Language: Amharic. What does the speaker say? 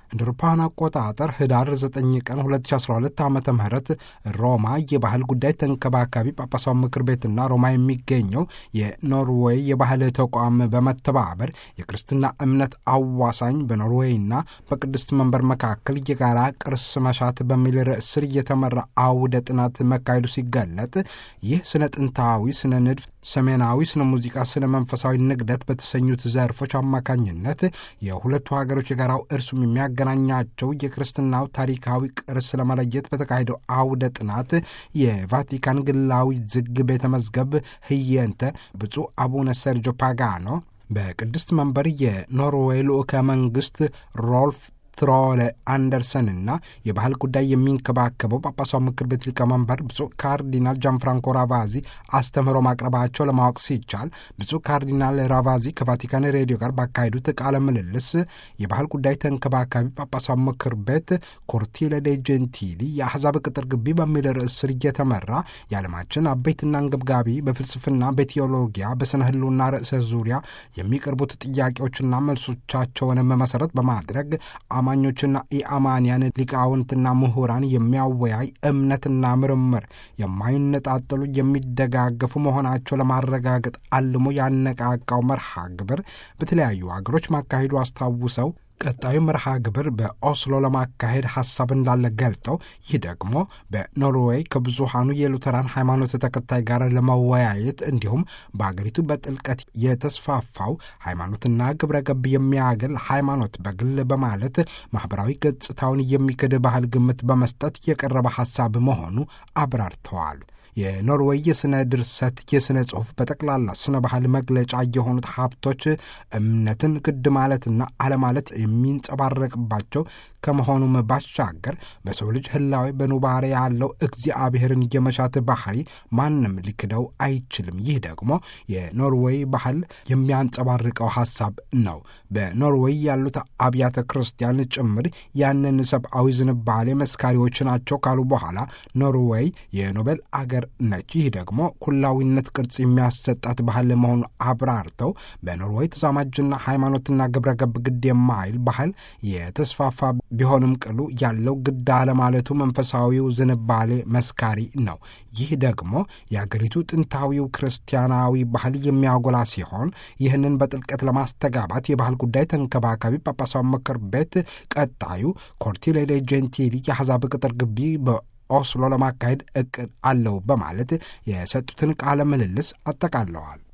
እንደ አውሮፓውያን አቆጣጠር ህዳር 9 ቀን 2012 ዓ ም ሮማ የባህል ጉዳይ ተንከባካቢ ጳጳሳዊ ምክር ቤትና ሮማ የሚገኘው የኖርዌይ የባህል ተቋም በመተባበር የክርስትና እምነት አዋሳኝ በኖርዌይና በቅድስት መንበር መካከል የጋራ ቅርስ መሻት በሚል ርዕስ ስር እየተመራ አውደ ጥናት መካሄዱ ሲገለጥ ይህ ስነ ጥንታዊ ስነ ንድፍ ሰሜናዊ ስነ ሙዚቃ፣ ስነ መንፈሳዊ ንግደት በተሰኙት ዘርፎች አማካኝነት የሁለቱ ሀገሮች የጋራው እርሱም የሚያገናኛቸው የክርስትናው ታሪካዊ ቅርስ ለመለየት በተካሄደው አውደ ጥናት የቫቲካን ግላዊ ዝግ ቤተ መዝገብ ህየንተ ብፁዕ አቡነ ሰርጆ ፓጋኖ በቅድስት መንበር የኖርዌይ ልዑከ መንግስት ሮልፍ ትሮለ አንደርሰንና የባህል ጉዳይ የሚንከባከበው ጳጳሳዊ ምክር ቤት ሊቀመንበር ብፁዕ ካርዲናል ጃንፍራንኮ ራቫዚ አስተምህሮ ማቅረባቸው ለማወቅ ሲቻል ብፁዕ ካርዲናል ራቫዚ ከቫቲካን ሬዲዮ ጋር ባካሄዱት ቃለ ምልልስ የባህል ጉዳይ ተንከባካቢ ጳጳሳዊ ምክር ቤት ኮርቲለ ዴ ጀንቲሊ የአሕዛብ ቅጥር ግቢ በሚል ርዕስ ስር እየተመራ የዓለማችን አበይትና አንገብጋቢ በፍልስፍና፣ በቴዎሎጊያ፣ በስነ ህልውና ርዕሰ ዙሪያ የሚቀርቡት ጥያቄዎችና መልሶቻቸውንም መሰረት በማድረግ አማኞችና ኢአማንያን ሊቃውንትና ምሁራን የሚያወያይ እምነትና ምርምር የማይነጣጠሉ የሚደጋገፉ መሆናቸው ለማረጋገጥ አልሞ ያነቃቃው መርሃ ግብር በተለያዩ አገሮች ማካሄዱ አስታውሰው ቀጣዩ መርሃ ግብር በኦስሎ ለማካሄድ ሐሳብ እንዳለ ገልጠው ይህ ደግሞ በኖርዌይ ከብዙሃኑ የሉተራን ሃይማኖት ተከታይ ጋር ለመወያየት እንዲሁም በአገሪቱ በጥልቀት የተስፋፋው ሃይማኖትና ግብረ ገብ የሚያገል ሃይማኖት በግል በማለት ማኅበራዊ ገጽታውን የሚክድ ባህል ግምት በመስጠት የቀረበ ሐሳብ መሆኑ አብራርተዋል። የኖርዌይ የሥነ ድርሰት፣ የሥነ ጽሑፍ፣ በጠቅላላ ስነ ባህል መግለጫ የሆኑት ሀብቶች እምነትን ግድ ማለትና አለማለት የሚንጸባረቅባቸው ከመሆኑም ባሻገር በሰው ልጅ ህላዊ በኑባሬ ያለው እግዚአብሔርን የመሻት ባህሪ ማንም ሊክደው አይችልም። ይህ ደግሞ የኖርዌይ ባህል የሚያንጸባርቀው ሐሳብ ነው። በኖርዌይ ያሉት አብያተ ክርስቲያን ጭምር ያንን ሰብአዊ ዝንባሌ መስካሪዎች ናቸው ካሉ በኋላ ኖርዌይ የኖቤል አገር ነች። ይህ ደግሞ ኩላዊነት ቅርጽ የሚያሰጣት ባህል መሆኑ አብራርተው በኖርዌይ ተዛማጅና ሃይማኖትና ግብረ ገብ ግድ የማይል ባህል የተስፋፋ ቢሆንም ቅሉ ያለው ግድ አለማለቱ መንፈሳዊው ዝንባሌ መስካሪ ነው። ይህ ደግሞ የአገሪቱ ጥንታዊው ክርስቲያናዊ ባህል የሚያጎላ ሲሆን ይህንን በጥልቀት ለማስተጋባት የባህል ጉዳይ ተንከባካቢ ጳጳሳዊ ምክር ቤት ቀጣዩ ኮርቲሌ ጄንቲሊ የአሕዛብ ቅጥር ግቢ በኦስሎ ለማካሄድ እቅድ አለው በማለት የሰጡትን ቃለ ምልልስ አጠቃለዋል።